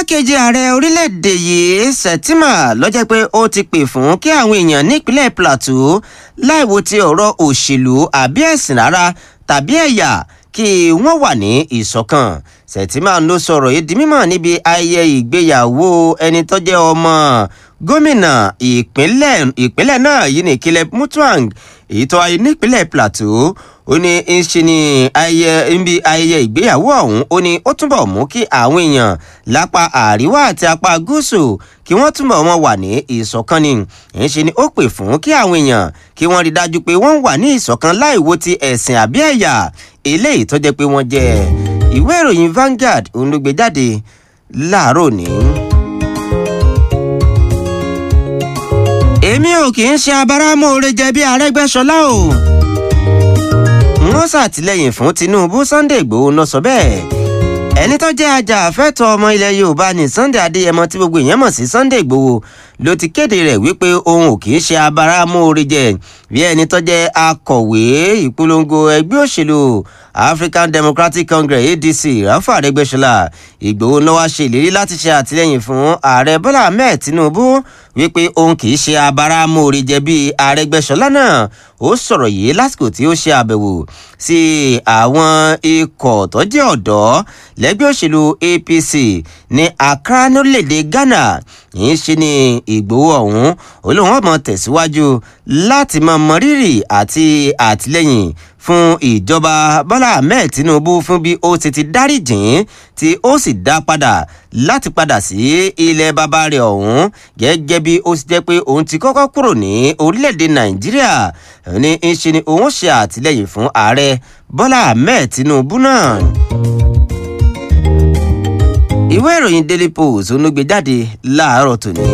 igbákejì ààrẹ orílẹ̀-èdè yìí sẹ̀tìmà lọ́jọ́ pé ó ti pè fún kí àwọn èèyàn nípínlẹ̀ plateau láìwo ti ọ̀rọ̀ òṣèlú àbí ẹ̀sìn rárá tàbí ẹ̀yà kí wọ́n wà ní ìṣọ̀kan sẹ̀tìmà ló sọ̀rọ̀ yìí di mímọ̀ níbi ayẹyẹ ìgbéyàwó ẹni tó jẹ́ ọmọ gómìnà ìpínlẹ̀ ìpínlẹ̀ náà yìí ní Caleb Mutvang èyí tó wáyé nípínlẹ̀ plateau ó ní ń ṣe ní ayẹyẹ níbi ayẹyẹ ìgbéyàwó ọ̀hún ó ní ó túbọ̀ mú kí àwọn èèyàn lápá àríwá àti apá gúúsù kí wọ́n túbọ̀ wọn wà ní ìṣọ̀kan ni ń ṣe ni ó pè fún kí àwọn èèyàn kí wọ́n rí dájú pé wọ́n wà ní ìṣọ̀kan láì wo ti ẹ̀sìn àbí ẹ̀yà eléyìí tó jẹ́ pé wọ́n jẹ́ ìwé ìròyìn Vanguard òun ló gbé jáde láàárọ̀ ní. èmi ò kì í ṣe abáramóore jẹ bí Arẹ́gbẹ́ṣọlá o wọ́n ṣàtìlẹ́yìn fún Tinubu Sunday Ìgbòho náà sọ bẹ́ẹ̀ ẹni tó jẹ́ ajàfẹ́tọ̀ọ́ ọmọ ilẹ̀ Yorùbá ní Sunday Adéyẹmọ tí gbogbo èèyàn mọ̀ sí Sunday Ìgbòho ló ti kéde rẹ̀ wípé òun ò kì í ṣe abáramóore jẹ bí ẹni tó jẹ́ akọ̀wé ìpolongo ẹgbẹ́ òṣèlú African Democratic Congress ADC Rafa Arẹ́gbẹ́ṣọlá Ìgbòho ló wá ṣe ìlérí láti ṣe àtìlẹ́yìn fún ààrẹ Bọ́lá Ahmed Tinubu wípé òun kì í ṣe abáramóore jẹ bí Arẹ́gbẹ́ṣọlá náà ó sọ̀rọ̀ yìí lásìkò tí ó ṣe àbẹ̀wò sí àwọn ikọ̀ tó jẹ́ ọ̀dọ́ lẹ́gbẹ́ òṣèlú APC ní Accra lórílẹ̀‐èdè Ghana yìí ṣe ni Ìgbòho ọ̀hún olóhùn ọmọ tẹ̀síwájú láti máa mọrírì àti àtìlẹ́yìn fún ìjọba Bọ́lá Ahmed Tinubu fún bí ó ti ti dáríjìn tí ó sì dá padà láti padà sí ilẹ̀ bàbá rẹ̀ ọ̀hún gẹ́gẹ́ bí ó sì jẹ́ pé òun ti kọ́kọ́ kúrò ní orílẹ̀-èdè Nàìjíríà ní í ṣe ni òun ṣe àtìlẹ́yìn fún ààrẹ Bọ́lá Ahmed Tinubu náà ìwé ìròyìn Daily Post ló gbé jáde láàárọ̀ tòní.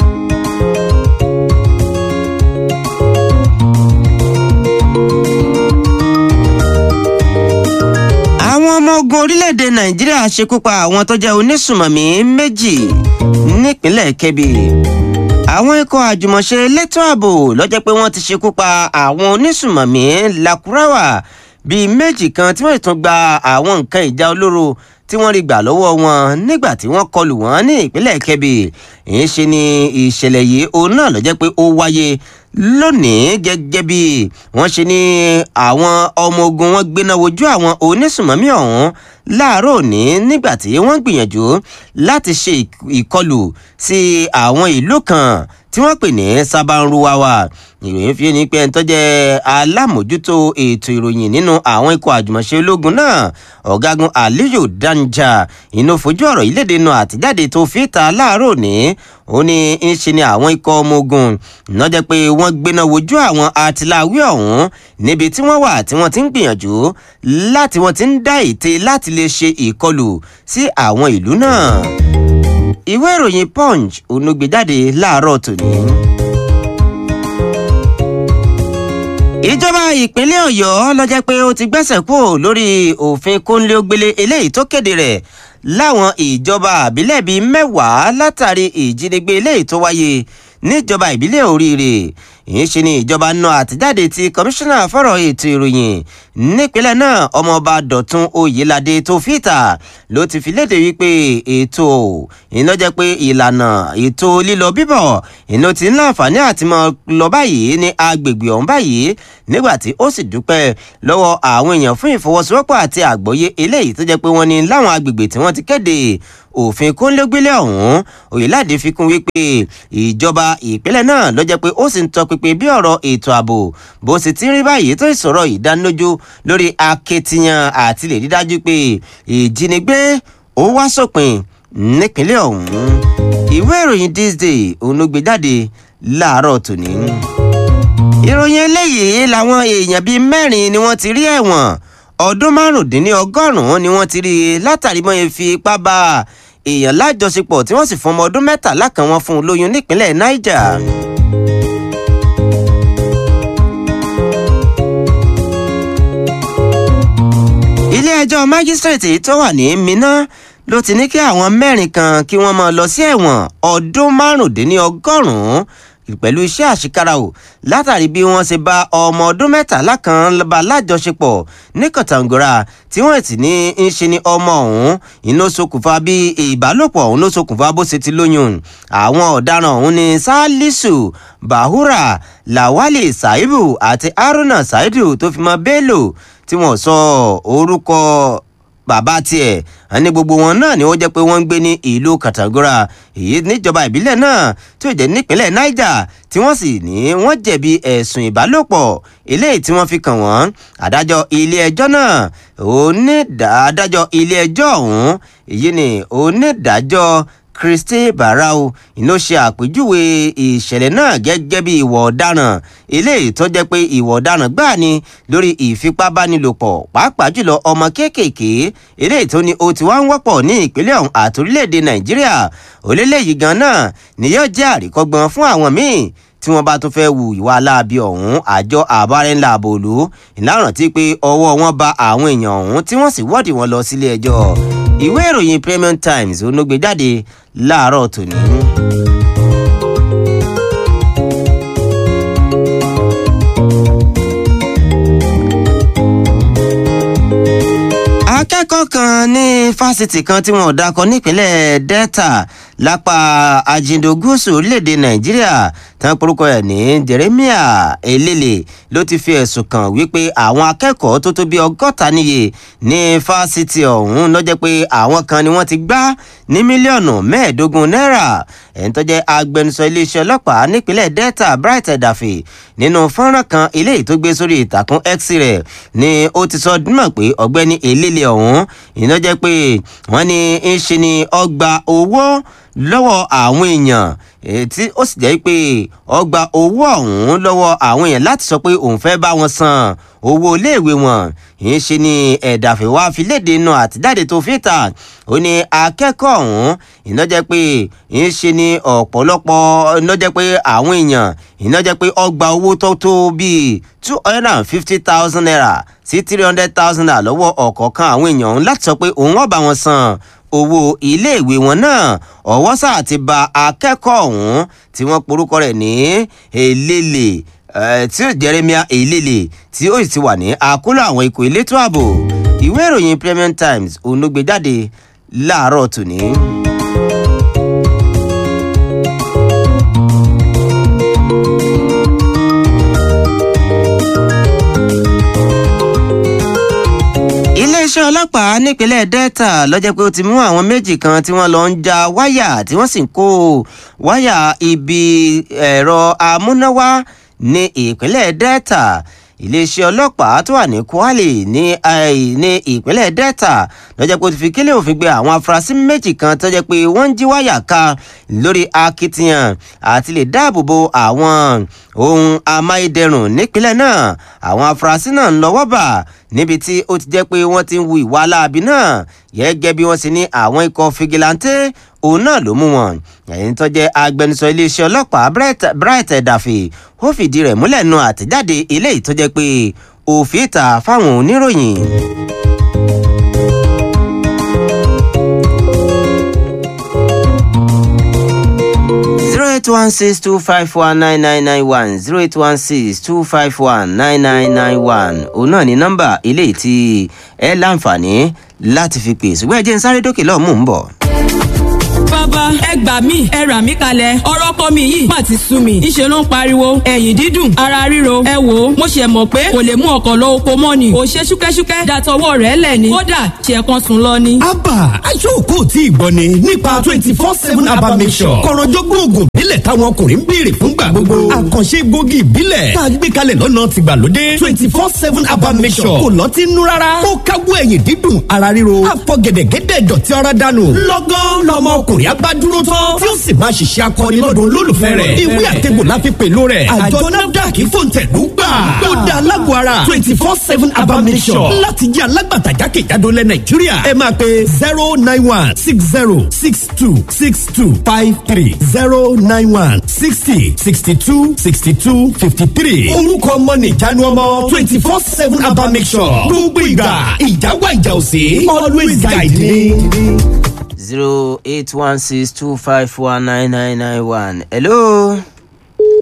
àwọn ọmọ ogun orílẹ̀-èdè Nàìjíríà ṣekú pa àwọn tó jẹ́ onísùmọ̀mí méjì nípínlẹ̀ Kebbi àwọn ikọ̀ àjùmọ̀ṣe elétò ààbò ló jẹ́ pé wọ́n ti ṣekú pa àwọn onísùmọ̀mí Lakurawa bíi méjì kan tí wọ́n tún gba àwọn nǹkan ìjà olóró tí wọ́n rí gbà lọ́wọ́ wọn nígbà tí wọ́n kọlù wọ́n ní ìpínlẹ̀ Kebbi èyí ṣe ni ìṣẹ̀lẹ̀ yìí òun náà ló jẹ́ pé ó wáyé lónìí gẹ́gẹ́ bí wọ́n ṣe ní àwọn ọmọ ogun wọn gbéná wojú àwọn onísùmọ̀mí ọ̀hún láàárọ̀ òní nígbà tí wọ́n gbìyànjú láti ṣe ìkọlù sí àwọn ìlú kan tí wọ́n pè ní Sabanruwawa ìròyìn fi ní pé ẹni tó jẹ́ alámòjútó ètò ìròyìn nínú àwọn ikọ̀ àjùmọ̀ṣe ológun náà ọ̀gágun Aliyu Danja inú fojú ọ̀rọ̀ ìlédè nu àtijáde tó fi ta láàárọ̀ òní ó ní ń ṣe ni àwọn ikọ̀ ọmọ ogun náà jẹ́ pé wọ́n gbéná wojú àwọn atiláwí ọ̀hún níbi tí wọ́n wà tí wọ́n ti ń gbìyànjú láti wọ́n ti ń dá ète láti lè ṣe ìkọlù sí àwọn ìlú náà ìwé ìròyìn Punch onugbèjáde láàárọ̀ tòní. ìjọba ìpínlẹ̀ Ọ̀yọ́ ló jẹ́ pé ó ti gbẹ́sẹ̀ kúrò lórí òfin kónílé-ó-gbélé eléyìí tó kéde rẹ̀ láwọn ìjọba àbílẹ̀ bíi mẹ́wàá látàrí ìjínigbé eléyìí tó wáyé níjọba ìbílẹ̀ Oríire ìyẹn ṣe ni ìjọba náà àtijáde ti kọmíṣánná fọ́rọ̀ ètò ìròyìn nípínlẹ̀ náà ọmọọba Dọ̀tun Oyèládé tó fìtà ló ti fi léde wípé ètò iná jẹ́ pé ìlànà ètò lílọ bíbọ̀ iná ti ń láǹfààní àti mọ lọ báyìí ní agbègbè ọ̀hún báyìí nígbà tí ó sì dúpẹ́ lọ́wọ́ àwọn èèyàn fún ìfọwọ́sowọ́pọ̀ àti àgbọ́yé eléyìí tó jẹ́ pé wọ́n ní láwọn agbègbè tí wọ́n ti kéde òfin kónílégbélé ọ̀hún Oyèládé fi kún wípé ìjọba ìpínlẹ̀ náà ló jẹ́ pé ó sì ń tọpinpin bí ọ̀rọ̀ ètò ààbò bó sì ti ń rí báyìí tó ìsọ̀rọ̀ ìdánilójú lórí akitiyan àti lè rí dájú pé ìjínigbé ó wá sópin nípínlẹ̀ ọ̀hún ìwé ìròyìn this day òun ló gbé jáde láàárọ̀ tòní. ìròyìn eléyìí làwọn èèyàn bíi mẹ́rin ni wọ́n ti rí ẹ̀wọ̀n ọdún márùndínlọ́gọ́rùn-ún ni wọ́n ti rí i látàrí mọ́ efi ipá bá èèyàn lájọṣepọ̀ tí wọ́n sì fún ọmọ ọdún mẹ́tàlá kan wọn fún un lóyún nípínlẹ̀ Niger. ilé-ẹjọ́ májísrèètì tó wà ní Minna ló ti ní kí àwọn mẹ́rin kan kí wọ́n máa lọ sí ẹ̀wọ̀n ọdún márùndínlọ́gọ́rùn-ún pẹ̀lú iṣẹ́ àṣekára o látàrí bí wọ́n ṣe bá ọmọ ọdún mẹ́tàlá kan bá lájọṣepọ̀ ní kọ̀tàngóra tí wọ́n sì ní í ṣe ni ọmọ ọ̀hún iná ṣokùnfà bí ìbálòpọ̀ ọ̀hún ló ṣokùnfà bó ṣe ti lóyún àwọn ọ̀daràn ọ̀hún ni salisu bahura lawali saibu àti haruna saidu tó fi mọ́ bello tí wọ́n sọ orúkọ bàbá tiẹ̀ àní gbogbo wọn náà ni ó jẹ́ pé wọ́n ń gbé ní ìlú kàtàgóra èyí níjọba ìbílẹ̀ náà tí ó jẹ́ nípínlẹ̀ niger tí wọ́n sì ní wọ́n jẹ̀bi ẹ̀sùn ìbálòpọ̀ eléyìí tí wọ́n fi kàn wọ́n adájọ́ ilé ẹjọ́ náà adájọ́ ilé ẹjọ́ ọ̀hún èyí ni onídàájọ́ christy barau ló ṣe àpèjúwe ìṣẹ̀lẹ̀ náà gẹ́gẹ́ bí ìwọ̀ ọ̀daràn eléyìí tó jẹ́ pé ìwọ̀ ọ̀daràn gbáà ni lórí ìfipábánilòpọ̀ pàápàá jùlọ ọmọ kéékèèké eléyìí tó ní ó ti wá ń wọ́pọ̀ ní ìpínlẹ̀ ọ̀hún àti orílẹ̀-èdè nàìjíríà orílẹ̀-èdè gan náà ni yóò jẹ́ àríkọ́gbọ́n fún àwọn míì tí wọ́n bá tún fẹ́ wu ìwà aláàbí ọ̀hún àjọ àbárẹ́ńlá àbòlú ìlànà tí pé ọwọ́ wọn bá àwọn èèyàn ọ̀hún tí wọ́n sì wọ́ọ̀dì wọn lọ sílé ẹjọ́ ìwé ìròyìn premium times onógbè jáde láàárọ̀ tòní. akẹ́kọ̀ọ́ kan ní fásitì kan tí wọn ò dakọ nípínlẹ̀ delta lápá ajindo gúúsù orílẹ̀-èdè nàìjíríà tán porúkọ ẹ̀ ní jeremiah elele ló ti fi ẹ̀sùn kàn wípé àwọn akẹ́kọ̀ọ́ tó tó bí ọgọ́ta níye ní fásitì ọ̀hún ló jẹ́ pé àwọn kan ni wọ́n ti gbá ní mílíọ̀nù mẹ́ẹ̀ẹ́dógún náírà ẹ̀ń tó jẹ́ agbẹnusọ iléeṣẹ́ ọlọ́pàá nípínlẹ̀ delta bright edafe nínú fọ́nrán kan eléyìí tó gbé sórí ìtàkùn x rẹ̀ ni ó ti sọ dúnmọ̀ pé ọ̀gbẹ́ni elele ọ̀hún ìná jẹ́ pé wọ́n ní ń ṣe ni ọgbà owó lọ́wọ́ àwọn èèyàn tí ó sì jẹ́ pé ọgbà owó ọ̀hún lọ́wọ́ àwọn èèyàn láti sọ pé òun fẹ́ bá wọn san owó iléèwé wọn ìyẹn ṣe ni ẹ̀dàfẹ́ wá fi léde inú àtijáde tó fi ta ó ní akẹ́kọ̀ọ́ ọ̀hún iná jẹ́ pé ìyẹn ṣe ni ọ̀pọ̀lọpọ̀ iná jẹ́ pé àwọn èèyàn iná jẹ́ pé ọgbà owó tó tó bíi two hundred and fifty thousand naira sí three hundred thousand naira lọ́wọ́ ọ̀kọ̀ọ̀kan àwọn èèyàn ọ̀hún láti sọ pé òun ọ̀bà wọn san owó iléèwé wọn náà ọwọ́ sáà ti ba akẹ́kọ̀ọ́ ọ̀hún tí wọ́n porúkọ rẹ̀ ní èlélè tí ó jeremia èlélè tí ó sì ti wà ní àkóló àwọn ikọ̀ elétò ààbò ìwé ìròyìn premium times òun ló gbé jáde láàárọ̀ tòní. iléeṣẹ́ ọlọ́pàá nípínlẹ̀ delta lọ́jọ́ pé ó ti mú àwọn méjì kan tí wọ́n lọ ń ja wáyà tí wọ́n sì ń kó wáyà ibi ẹ̀rọ amúnáwá ní ìpínlẹ̀ delta iléeṣẹ́ ọlọ́pàá tó wà ní kwale ní ní ìpínlẹ̀ delta lọ́jọ́ pé ó ti fi kílẹ̀ òfin gbé àwọn afurasí méjì kan tó jẹ́ pé wọ́n ń jí wáyà ká lórí akitiyan àti lè dáàbò bo àwọn ohun amáyédẹrùn nípínlẹ̀ náà àwọn afurasí náà ń lọ́wọ́ bà níbi tí ó ti jẹ́ pé wọ́n ti ń wu ìwà aláàbí náà gẹ́gẹ́ bí wọ́n sì ní àwọn ikọ̀ fìgìláńtẹ́ òun náà ló mú wọn ẹ̀yìn tó jẹ́ agbẹnusọ iléeṣẹ́ ọlọ́pàá bright edafe ó fìdí rẹ̀ múlẹ̀ nu àtẹ̀jáde eléyìí tó jẹ́ pé òfin ta fáwọn oníròyìn. zero eight one six two five one nine nine nine one zero eight one six two five one nine nine nine one òun náà ní nọ́mbà eléyìí tí ẹ láǹfààní láti fi pè ṣùgbọ́n ẹ jẹ́ ń sáré dókè lọ́ọ̀ mú un bọ̀ bàbá ẹ gbà mí ẹ rà mí kalẹ̀ ọ̀rọ̀ kọ́ mi yìí má ti sú mi ńṣe ló ń pariwo ẹ̀yìn dídùn ara ríro ẹ wò ó mo ṣe mọ̀ pé kò lè mú ọkọ̀ lọ oko mọ́ ni kò ṣe ṣúkẹ́ṣúkẹ́ dàtọwọ́ rẹ̀ lẹ̀ ni kódà ṣe kan sùn lọ ni. abba aṣọ́kò tí ìgbọ́ ni nípa twenty four seven abba mission kọ̀rọ̀jọ́gbọ́n oògùn ìbílẹ̀ táwọn ọkùnrin ń béèrè fúngbà gbogbo àkànṣe gbòógì ìbílẹ̀ tá a gbé kalẹ̀ lọ́nà tìgbàlódé twenty four seven abba mission kò lọ́ọ́ ti nú rárá ó káwọ́ ẹ̀yìn dídùn ara ríro àfọ̀gẹ̀dẹ̀gẹ̀dẹ̀ dọ̀tí ara dànù lọ́gán lọ́mọ ọkùnrin abá dúró tán tí ó sì máa ṣiṣẹ́ akọni lọ́dọ̀ olólùfẹ́ rẹ̀ ìwé àtẹ̀gbò la fi pẹ̀lú rẹ̀ àjọ nafdac fòǹtẹ̀lú gbà ó da alágbó ara twenty four seven abamisọ̀ láti jẹ́ alágbàtà jákèjádò lẹ̀ nàìjíríà ẹ máa pe zero nine one six zero six two six two five three zero nine one sixty sixty two sixty two fifty three orúkọ ọmọ nìjánu ọmọ twenty four seven abamisọ̀ gbogbo ìgbà ìjáwá ìjà òsè always guide me zero eight one six two five one nine nine nine one. hello.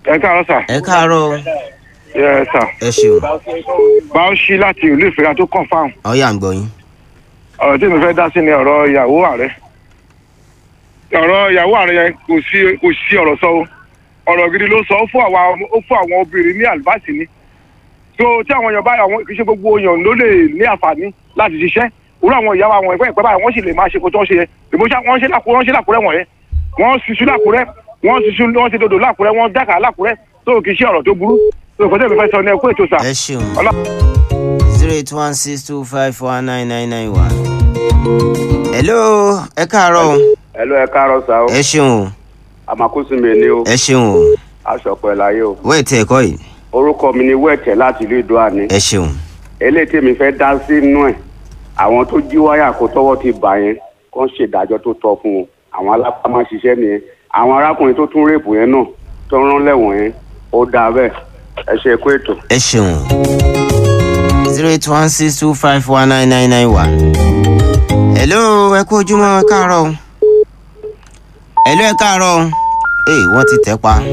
ẹ káàárọ̀ sà. ẹ káàárọ̀ ẹ sà. ẹ ṣeun báwọ̀ṣí láti ìlú ìfẹ́ra tó kàn fáwọn. ọyà ń gbọ́ yín. ọ̀rọ̀ tí mo fẹ́ dá sí ni ọ̀rọ̀ ìyàwó ààrẹ. ọ̀rọ̀ ìyàwó ààrẹ yẹn kò sí kò sí ọ̀rọ̀ sọ o. ọ̀rọ̀ gidi ló sọ ó fún àwa ó fún àwọn obìnrin ní àlùbáàsì ni. tó tí àwọn èèyàn báyìí àwọn kì í ṣe gbogbo èèyàn ló lè ní àǹfààní láti ṣiṣẹ́ òwúrọ̀ àwọn ìyá wa àwọn ẹ̀fẹ́ ìpẹ́ báyìí wọ́n sì lè máa ṣe kó tó ń ṣe yẹn èbó ṣá wọ́n ṣe lákùrẹ́ wọ́n ṣe lákùrẹ́ wọ̀nyẹn wọ́n ṣiṣu lákùrẹ́ wọ́n ṣiṣu wọ́n ṣe dòdò lákùrẹ́ wọ́n dákà lákùrẹ́ tó kì í ṣe ọ̀rọ̀ tó burú tó kò tẹ́lẹ̀ fẹ́ sọ ní ẹkú ètò sà. ẹ ṣeun Ọlá- zero eight one six two five four nine nine nine one. hello ẹ káàárọ̀ o. Hello, ẹ káàárọ̀ sá o ẹ ṣeun o àmàkùsùn mi ni o ẹ ṣeun o aṣọ pẹ̀ láyé o wẹ́ẹ̀tì ẹ̀kọ́ yìí orúkọ mi ni wẹ́ẹ̀tẹ̀ láti ìlú ìdó àní ẹ ṣeun eléyìí tèmi fẹ́ dá sínú ẹ̀ àwọn tó jí wáyà kó tọwọ́ ti bà yẹn kó ń ṣèdájọ́ tó tọ́ fún wọn àwọn alápámá ṣiṣẹ́ nìyẹn àwọn arákùnrin tó tún rèpù yẹn náà tó rán lẹ́wọ̀n yẹn ó dáa bẹ́ẹ̀ ẹ ṣe kó ètò. ẹ ṣeun zero eight one six two five one nine nine nine one. hello ẹ kú ojúmọ́ ẹ káàárọ̀ o. hello ẹ káàárọ̀ o. ee wọ́n ti tẹ̀ pa.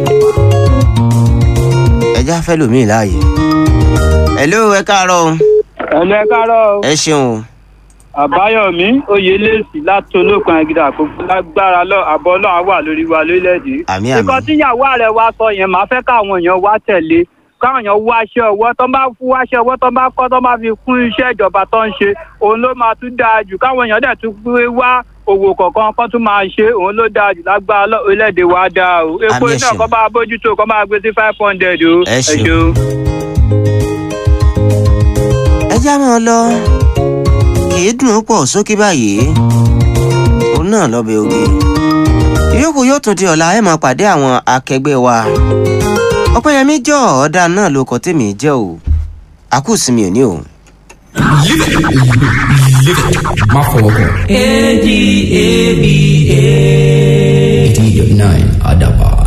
ẹja fẹ́ lòmíì láàyè. hello ẹ káàárọ̀ o. ẹ̀lẹ́ kárọ̀ ẹ ṣeun o. àbáyọ̀mí oyèlẹ́sì láti olókun àgídà àkókò lágbára lọ àbọ̀ náà wà lórí wa lórílẹ̀‐èdè. Àmì, àmì. nǹkan tíyàwó rẹ̀ wá sọ yẹn máa fẹ́ káwọn èèyàn wá tẹ̀lé káwọn èèyàn wá aṣẹ ọwọ́ tó bá fún aṣẹ ọwọ́ tó bá kọ́ tó bá fi kún iṣẹ́ ìjọba tó ń ṣe òun ló máa tún dáa jù káwọn èèyàn dẹ̀ tún pé wá òwò kọ̀ọ̀kan kan tún máa ṣe òun ló dáa jù lágbára lọ orílẹ̀‐èdè wa dáa o epo Àmì, ẹ iná ṣeun. kọ́ bá bójútó kọ́ máa gbé sí five hundred o Ẹ ṣeun. ẹ já máa lọ kì í dùn ún pọ̀ sókè báyìí òun náà lọ́bẹ̀ oge ìyókù yóò tún di ọ̀la ẹ̀ máa pàdé àwọn akẹgbẹ́ wa ọpẹ́yẹmí jọ ọ̀ọ́dà náà ló kọ́ tèmi jẹ́ o àkùsùnmi ò ní o. má fọwọ́ kàn. nine adaban.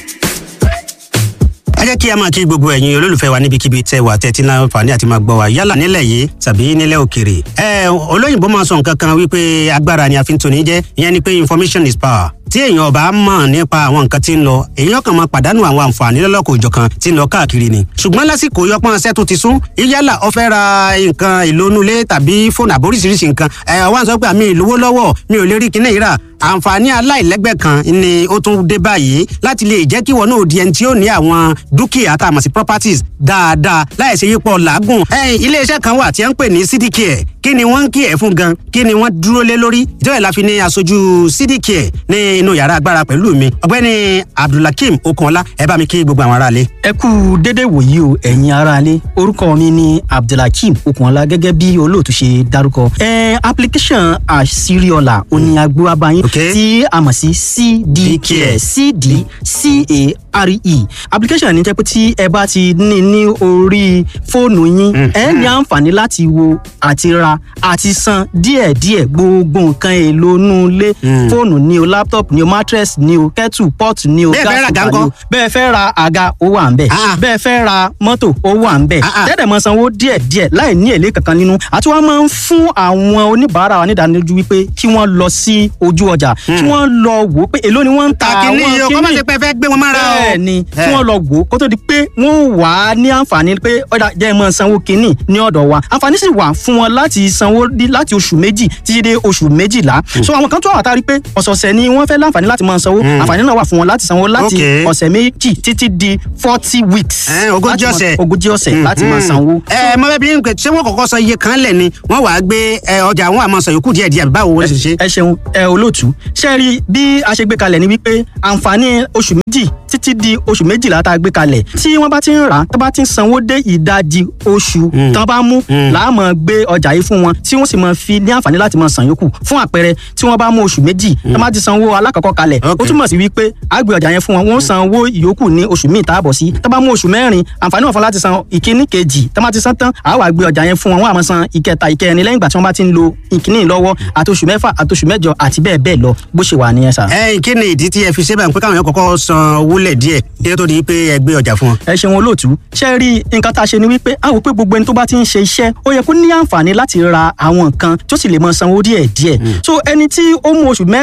ẹ jẹ́ kí a máa kí gbogbo ẹ̀yin olólùfẹ́ wa níbikíbi tẹ́ wà tẹ́tí náà fàní àti máa gbọ́ wa yálà nílẹ̀ yìí tàbí nílẹ̀ òkèrè. ẹ olóyìnbó máa sọ nǹkan kan wípé agbára ni a fi ń toni jẹ́ ìyẹn ni pé information is power tí èèyàn ọba mọ̀ nípa àwọn nǹkan tí ń lọ èèyàn kan máa pàdánù àwọn àǹfààní lọ́lọ́kọ̀ òjọ̀kan tí ń lọ káàkiri ni. ṣùgbọ́n lásìkò yọpọ́n ṣẹ́ tó ti sún yálà ó fẹ́ ra nǹkan ìlónúlé tàbí fóònù àbóríṣiríṣi nǹkan ẹ̀ wá ń sọ pé àmì ìlówó lọ́wọ́ mi ò lè rí kinní yìí rà àǹfààní aláìlẹ́gbẹ́ kan ni ó tún dé báyìí láti lè jẹ́ kí wọn náà di ẹni tí ó ní àwọn dúkìá tá a mọ̀ sí properties dáadáa láìsí yípo làágùn. ẹ̀yin iléeṣẹ́ kan wà tí wọ́n ń pè ní cdcare kí ni wọ́n ń kí ẹ̀ fún gan kí ni wọ́n dúró lé lórí ìjọba ìlàfi ní aṣojú cdcare ní inú yàrá agbára pẹ̀lú mi ọ̀gbẹ́ni abdulhakeem okunọlá ẹ bá mi kí gbogbo àwọn aráalé. ẹ kú dédé wòyí o ẹ̀yin aráalé orúkọ mi ni abdulhakeem okunola gẹ́gẹ́ bí olóòtú ṣe dárúkọ. ẹ application àṣírí ọ̀la òní agbó abayín Ok. tí a mọ̀ sí cdcare cdcare application ní jẹ́ pé tí ẹ bá ti ní ní orí fóònù yín ẹ ní àǹfààní láti wo àti ra àti san díẹ̀díẹ̀ gbogbo nǹkan èlò inú ilé fóònù ni o laptop ni o mattress ni o kettle pot ni o Bẹ́ẹ̀ fẹ́ ra gas àga cooker ni o ńkọ́? bẹ́ẹ̀ fẹ́ ra àga ó wà ń bẹ̀. Ah. bẹ́ẹ̀ fẹ́ ra mọ́tò ó wà ń bẹ̀. Ah, ah. tẹ́lẹ̀ mọ sanwó díẹ̀ díẹ̀ láì ní èlé kankan nínú. àti wọ́n máa ń fún àwọn oníbàárà wa nídánilójú wípé kí wọ́n lọ sí ojú ọjà kí wọ́n lọ wò ó pé èló ni wọ́n ń ta kàkínní àwọn yìí o kọ́ má ṣe pé ẹ fẹ́ gbé wọn mára o. bẹ́ẹ̀ ni Eh. kí wọ́n lọ wò ó kó tó di pé wọ́n wà á ní àǹfààní pé ọ̀dà jẹ́ mọ́ sanwó kínní ní ọ̀dọ̀ wa àǹfààní sì wà fún wọn láti sanwó dí- láti oṣù méjì títí dé oṣù méjìlá so àwọn kan tó wà tá a rí pé ọ̀sọ̀ọ̀sẹ̀ ni wọ́n fẹ́ láǹfààní láti máa sanwó àǹfààní náà wà fún wọn láti sanwó láti Okay. ọ̀sẹ̀ méjì títí di forty weeks Eh, ogójì láti máa- ọ̀sẹ̀. ogójì ọ̀sẹ̀ láti máa sanwó. ẹ mọ bẹẹ bí n pè ṣé wọn kọ́kọ́ sọ iye kan lẹ ni wọn wàá gbé ẹ, ọjà àwọn àmọ sọ yòókù díẹ̀ díẹ̀ báwo wọn ṣe ṣe. ẹ ṣeun ẹ olóòtú ṣe rí bí a ṣe gbé kalẹ̀ ni wípé àǹfààní oṣù méjì títí di oṣù méjìlá tá a gbé kalẹ̀ tí wọ́n bá ti ń rà á tó bá ti ń sanwó dé ìdajì oṣù tán bá mú láàmú gbé ọjà yìí fún wọn tí wọ́n sì máa fi ní àǹfààní láti máa san yòókù fún àpẹẹrẹ tí wọ́n bá mú oṣù méjì tó bá ti sanwó alákọ̀ọ́kọ́ kalẹ̀ ó Okay. túmọ̀ sí wípé a gbé ọjà yẹn fún wọn wọ́n san owó ìyókù ní oṣù míì táàbọ̀ sí tó bá mú oṣù mẹ́rin àǹfààní wọn fún láti san ìkíní kejì tó bá ti san tán àá wá gbé ọjà yẹn fún wọn wọ́n á máa san ìkẹta ìkẹrin lẹ́yìn ìgbà tí wọ́n bá ti ń lo ìkíní lọ́wọ́ àti oṣù mẹ́fà àti oṣù mẹ́jọ àti bẹ́ẹ̀ bẹ́ẹ̀ lọ bó ṣe wà nìyẹn sà. ẹ kí ni ìdí tí ẹ fi ṣe báyìí pé káwọn yẹn kọ́kọ́ san owó lẹ díẹ̀ kí ló tó di pé ẹ gbé ọjà fún wọn. ẹ ṣeun olóòtú ṣe rí nǹkan tá a ṣe ni wípé a wò pé gbogbo ẹni tó bá ti ń ṣe iṣẹ́ ó yẹ kó ní àǹfààní láti ra àwọn nǹkan tó sì lè mọ sanwó díẹ̀ díẹ̀ so ẹni tí ó mú oṣù mẹ́rin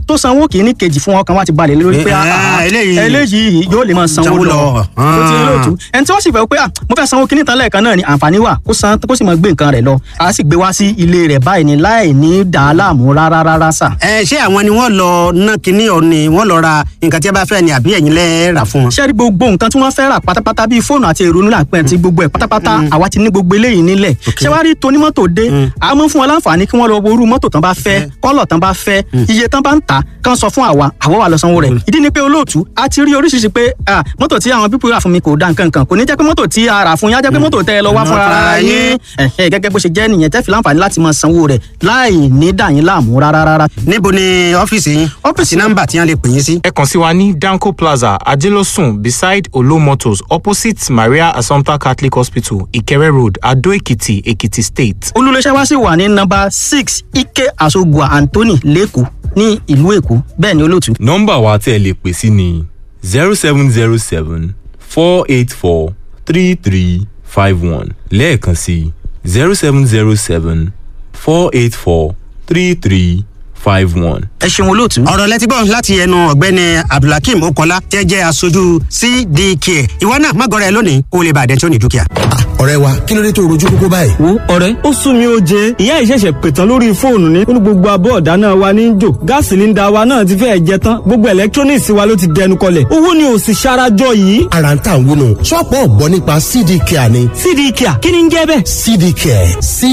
tó sanwó kìíní kejì fún ọkàn wa ti balẹ̀ lórí pé Eh, ah, ah, eléyìí- eléyìí yóò lè máa sanwó Sanwó lọ lọ. tó ti rí lóòtú ẹni tí wọ́n sì fẹ́ pé ah, mo fẹ́ sanwó kìíní tán lẹ́ẹ̀kan náà ni àǹfààní wà kó san kó sì máa gbé nǹkan rẹ̀ lọ a sì gbé wá sí ilé rẹ̀ báyìí ni láì ní dàá láàmú rárá rárá sà. ẹ ṣé àwọn ni wọ́n lọ ná kinní ọ ni wọ́n lọ ra nǹkan tí a bá fẹ́ ni àbí ẹ̀yin lẹ rà fún wọn. ṣé rí gbogbo nǹkan tí wọ́n fẹ́ rà pátápátá bíi fóònù àti èrò nílà pẹ́ ti gbogbo ẹ̀ pátápátá àwa ti ní gbogbo eléyìí nílẹ̀ ṣé wàá rí tonímọ́tò dé a mọ̀ fún wọn láǹfààní kí wọ́n lọ wo irú mọ́tò tán bá fẹ́ kọ́lọ̀ tán bá fẹ́ iye tán bá ń tà kán sọ fún àwa àwa wà lọ sanwó rẹ̀ ìdí ni pé olóòtú a ti rí oríṣiríṣi pé ah, mọ́tò tí àwọn pípọ̀ rà fún mi kò da nǹkan kan kò ní jẹ́ pé mọ́tò tí a rà fún yín á jẹ́ pé mọ́tò tẹ́ ẹ lọ wá Mm. fúnra ara yín Ẹ̀hẹ́, gẹ́gẹ́ bó ṣe jẹ́ nìyẹn tẹ́ fi láǹfààní láti máa sanwó rẹ̀ láì ní dà yín láàmú rárá rárá. níbo ni ọ́fíìsì yín ọ́fíìsì nọ́mbà tí wọ́n lè pè yín sí. ẹ kàn sí wa ní danco plaza ajelosun beside olo motors opposite maria assumpta catholic hospital ìkẹrẹ road adó èkìtì èkìtì state. olùléṣẹ́ wa sì wà ní nọ́mbà six ike asogua anthony lẹ́kọ̀ọ́ ní ìlú èkó bẹ́ẹ̀ ni olóòtú. nọ́mbà wa tẹ́ ẹ lè pè sí ni zero seven zero seven four eight four three three five one lẹ́ẹ̀kan sí zero seven zero seven four eight four three three five one. ẹ ṣeun olóòtú. ọ̀rọ̀ lẹ́tí gbọ́ láti ẹnu ọ̀gbẹ́ni abdulhakeem okola tẹ́ jẹ́ aṣojú cdk ìwọ náà má gọ́ra ẹ lónìí kó o lè bàdẹ́ tí ó ní dúkìá. ọ̀rẹ́ wa kí ló dé tó rojú kókó báyìí. wo ọ̀rẹ́ ó sún mi ó jẹ ìyá ìṣẹ̀ṣẹ̀ pètàn lórí fóònù ní ó ní gbogbo abọ́ ọ̀dá náà wa ní í jò gáàsì sílíńdà wa náà ti fẹ́ẹ̀ jẹ tán gbogbo electronics wa ló ti dẹnu kọlẹ̀ owó ni ò sì ṣarajọ yìí. ara ń tà ń wúnu ṣọ́ọ̀pù ọ̀gbọ́n nípa cd care ni. cd care kí ni ń jẹ́ bẹ́ẹ̀. cd care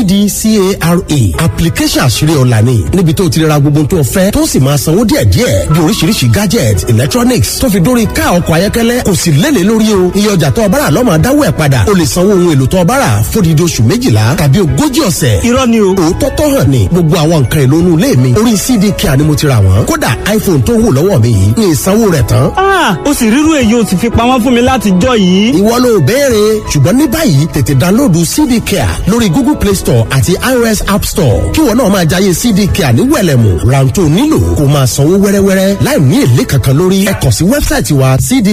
cdcare application àṣírí ọ̀la ni níbi tó ti ra gbogbo tó fẹ́ tó sì máa sanwó díẹ̀díẹ̀ bí oríṣiríṣi gadget electronics tó fi dórí ká ọkọ̀ ayọ́kẹ́lẹ́ kò sì lélẹ̀ lórí o iye ọjà tó ọbára lọ́mọ adáwọ̀ ẹ̀ padà o lè sanwó ohun èlò tó ọbára fódìdí oṣù méjìlá tàbí ogójì ọ̀sẹ̀. irọ́ ni o. òótọ́ tó hàn ní gbogbo àwọn nǹkan èlò inú ilé mi orí cd care ni mo ti rà wọ́n kódà iphone tó wù lọ́wọ́ mi yìí ní ìsanwó rẹ̀ tán. ah ó sì rírú èyí ó sì fi pamọ́ fún mi láti jọ yìí. ìwọ ló béèrè ṣùgbọ́n ní báyìí tètè dánlóòdù cd care lórí google play store àti ios app store kí wọn náà máa jayé cd care ní wẹ̀lẹ̀mù rántó nílò kó máa sanwó wẹ́rẹ́wẹ́rẹ́ láì ní èlé kankan lórí ẹ kàn sí wẹ́bsáìtì wa cd